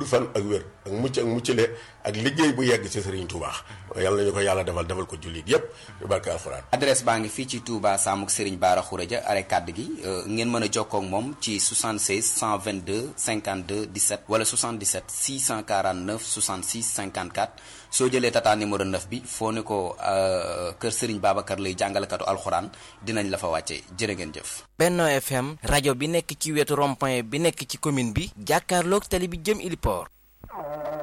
gudd fan ak wér ak mucc ak muccale ak liggéey bu yegg ci Serigne Touba yàlla nañu ko yàlla defal defal ko jullit yépp yu barke alxuraan adresse baa ngi fii ci Touba Samuk Serigne Bara Khourédia are kàdd gi ngeen mën a jokkoo ak moom ci 76 122 52 17 wala 77 649 66 54 soo jëlee tata numéro 9 bi foo ne ko kër Serigne Babacar lay jàngalekatu alxuraan dinañ la fa wàcce jërë ngeen jëf. Benno FM rajo bi nekk ci wetu rond-point bi nekk ci commune bi jàkkaarloog tali bi jëm Iliport